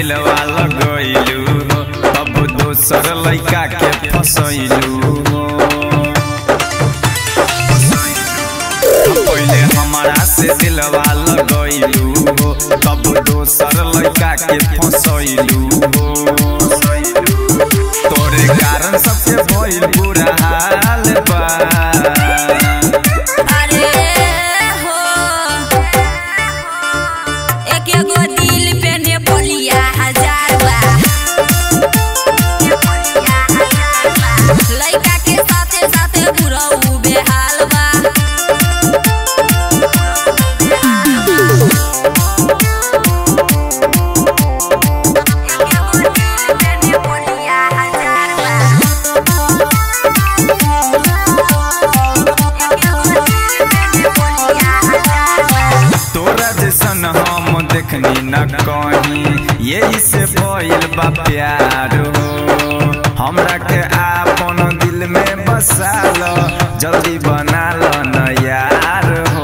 दिलवा लगैलू हो अब दोसर लइका के फसैलू हो पहिले हमारा से दिलवा लगैलू हो तब दोसर लइका के फसैलू हो तोरे कारण सबके भइल बुरा हाल बा अरे हो एक एगो दिल पे ने बोलिया हजार बा लइका के साथे साथे बुढ़ऊ बेहाल बा तोरा जैसन हम देखनी न कहीं यही से भइल बा प्यार हो हमरा के आपन दिल में बसा लो जल्दी बना लो न यार हो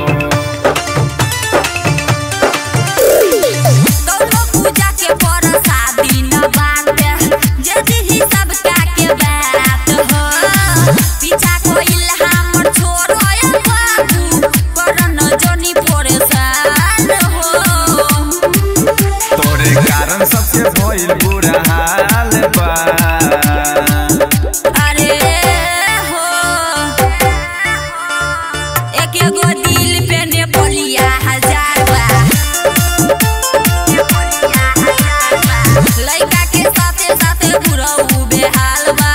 कौनो पूजा के परसादी न बाटे जदी ही सब का के बात हो पीछा कोइल हमर छोड़ होया बाबू करन जोनी परेशान हो तोरे कारण सबके भइल बुरा हाल बा अरे हो एक एगो दिल पे ने बोलिया हजार बा लइका के साथे साथे बुढ़ऊ बेहाल बा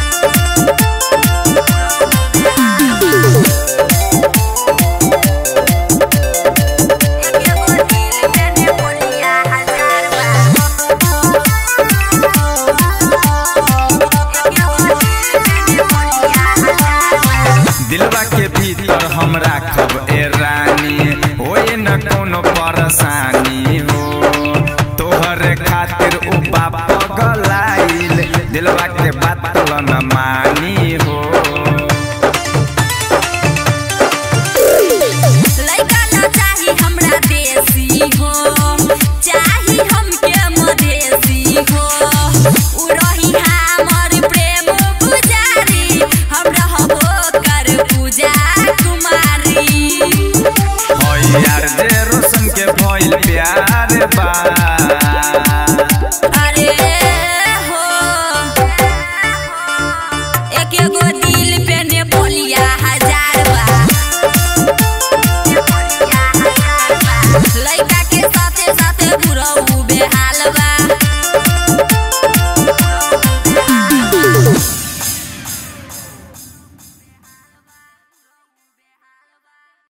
दिलवा के भीतर हम राखब ए रानी होए न कोनो परेशानी हो तोहरे खातिर उ बाप पगलाइल दिलवा के बात न मानी हो लइका ना चाही हमरा देसी हो चाही हमके मदेसी हो उ रही हमर प्रेम पुजारी हम रहबो कर पूजा कुमारी हो यार जे रोशन के भइल प्यार बा